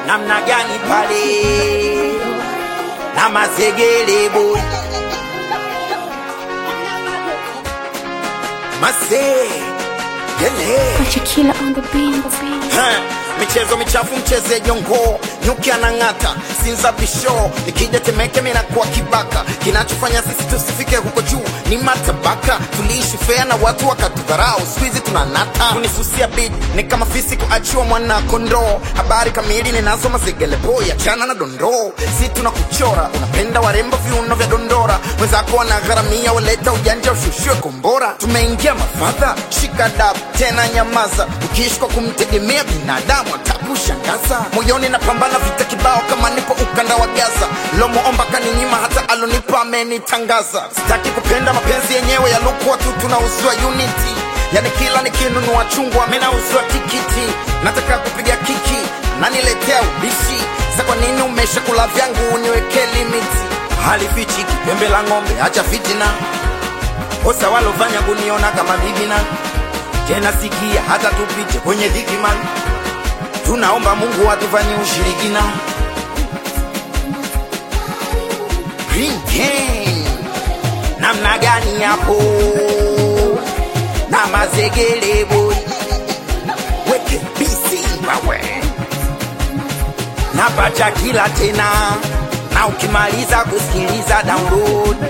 namna gani pale na mazegele boy mase yele Acha kila on the beat, the beat. Ha, michezo michafu mcheze jongo nyuki anang'ata sinza bisho nikija temeke minakuwa kibaka kinachofanya sisi tusifike huko juu ni matabaka tuliishi fea na watu wakatudharau skuizi tunanata kunisusia bid ni kama fisi kuachiwa mwana kondoo habari kamili ninazo mazegelepo ya chana na dondoo si tuna kuchora unapenda warembo viuno vya dondora wenzako wanagharamia waleta ujanja ushushwe kombora tumeingia mafadha shika dab tena nyamaza ukiishi kwa kumtegemea binadamu atakushangaza moyoni napambana vita kibao kama nipo ukanda wa gaza lomuomba kaninyima hata alonipa amenitangaza sitaki kupenda mapenzi yenyewe yalokuwa tu tunauzwa unity yani kila nikinunua chungwa minauzwa tikiti nataka kupiga kiki naniletea ubishi sa kwa nini umesha kula vyangu uniweke limiti halifichi kipembe la ng'ombe acha fitina kosa walofanya kuniona kama bibina tena sikia hata tupite kwenye dhiki man tunaomba mungu atufanye ushirikina Green Gang. namna gani yapo na mazegele boy weke bisi wawe napata kila tena na ukimaliza kusikiliza download